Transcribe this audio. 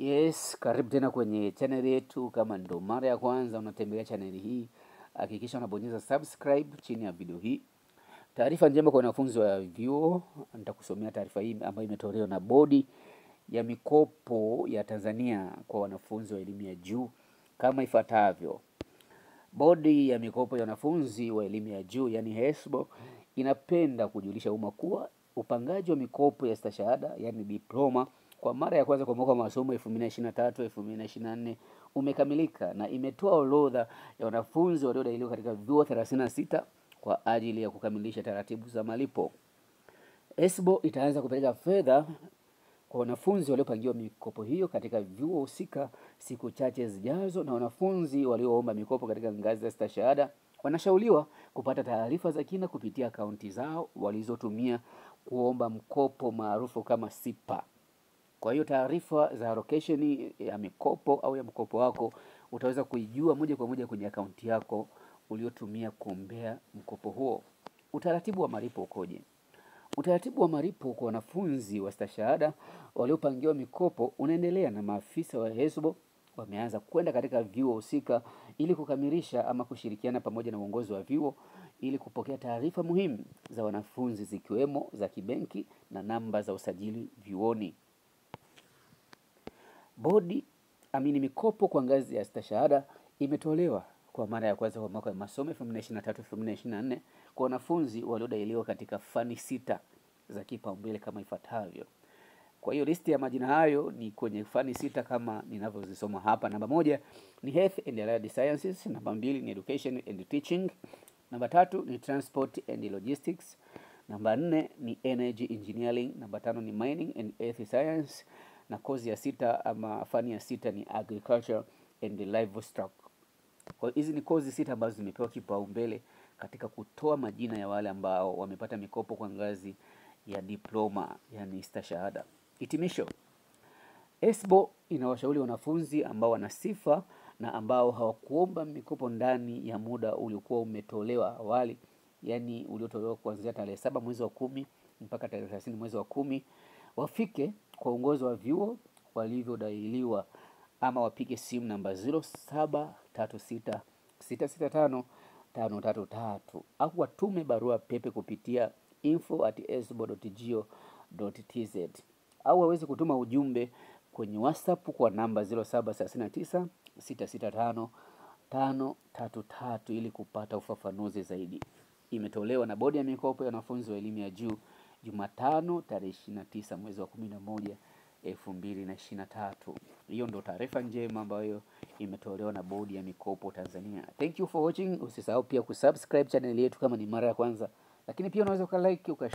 Yes, karibu tena kwenye channel yetu. Kama ndo mara ya kwanza unatembelea channel hii, hakikisha unabonyeza subscribe chini ya video hii. Taarifa njema kwa wanafunzi wa vyuo, nitakusomea taarifa hii ambayo imetolewa na Bodi ya Mikopo ya Tanzania kwa wanafunzi wa elimu ya juu kama ifuatavyo. Bodi ya Mikopo ya Wanafunzi wa Elimu ya Juu yani HESLB inapenda kujulisha umma kuwa upangaji wa mikopo ya stashahada yani diploma kwa mara ya kwanza kwa mwaka wa masomo 2023 2024 umekamilika na imetoa orodha ya wanafunzi waliodahiliwa katika vyuo 36 kwa ajili ya kukamilisha taratibu za malipo. HESLB itaanza kupeleka fedha kwa wanafunzi waliopangiwa mikopo hiyo katika vyuo husika siku chache zijazo, na wanafunzi walioomba mikopo katika ngazi za stashahada wanashauriwa kupata taarifa za kina kupitia akaunti zao walizotumia kuomba mkopo maarufu kama SIPA. Kwa hiyo taarifa za allocation ya mikopo au ya mkopo wako utaweza kuijua moja kwa moja kwenye akaunti yako uliotumia kuombea mkopo huo. Utaratibu wa malipo ukoje? Utaratibu wa malipo kwa wanafunzi wa stashahada waliopangiwa mikopo unaendelea na maafisa wa HESLB wameanza kwenda katika vyuo husika ili kukamilisha ama kushirikiana pamoja na uongozi wa vyuo ili kupokea taarifa muhimu za wanafunzi zikiwemo za kibenki na namba za usajili vyuoni. Bodi amini mikopo kwa ngazi ya stashahada imetolewa kwa mara ya kwanza kwa mwaka wa masomo 2023-2024 kwa wanafunzi waliodahiliwa katika fani sita za kipaumbele kama ifuatavyo. Kwa hiyo listi ya majina hayo ni kwenye fani sita kama ninavyozisoma hapa. Namba moja ni Health and Allied Sciences, namba mbili ni Education and Teaching, namba tatu ni Transport and Logistics, namba nne ni Energy Engineering, namba tano ni Mining and Earth Science, na kozi ya sita ama fani ya sita ni Agriculture and Livestock. Kwa hiyo hizi ni kozi sita ambazo zimepewa kipaumbele katika kutoa majina ya wale ambao wamepata mikopo kwa ngazi ya diploma, yani stashahada. Hitimisho. HESLB inawashauri wanafunzi ambao wana sifa na ambao hawakuomba mikopo ndani ya muda uliokuwa umetolewa awali, yani uliotolewa kuanzia tarehe saba mwezi wa kumi mpaka tarehe thelathini mwezi wa kumi wafike kwa uongozi wa vyuo walivyodahiliwa ama wapige simu namba 0736665533 au watume barua pepe kupitia info at esbo.go.tz au waweze kutuma ujumbe kwenye WhatsApp kwa namba 0739 665 533 ili kupata ufafanuzi zaidi. Imetolewa na Bodi ya Mikopo ya Wanafunzi wa Elimu ya Juu Jumatano tarehe 29 mwezi wa 11 2023. Hiyo ndo taarifa njema ambayo imetolewa na Bodi ya Mikopo Tanzania. Thank you for watching. Usisahau pia kusubscribe channel yetu kama ni mara ya kwanza, lakini pia unaweza ukalike uka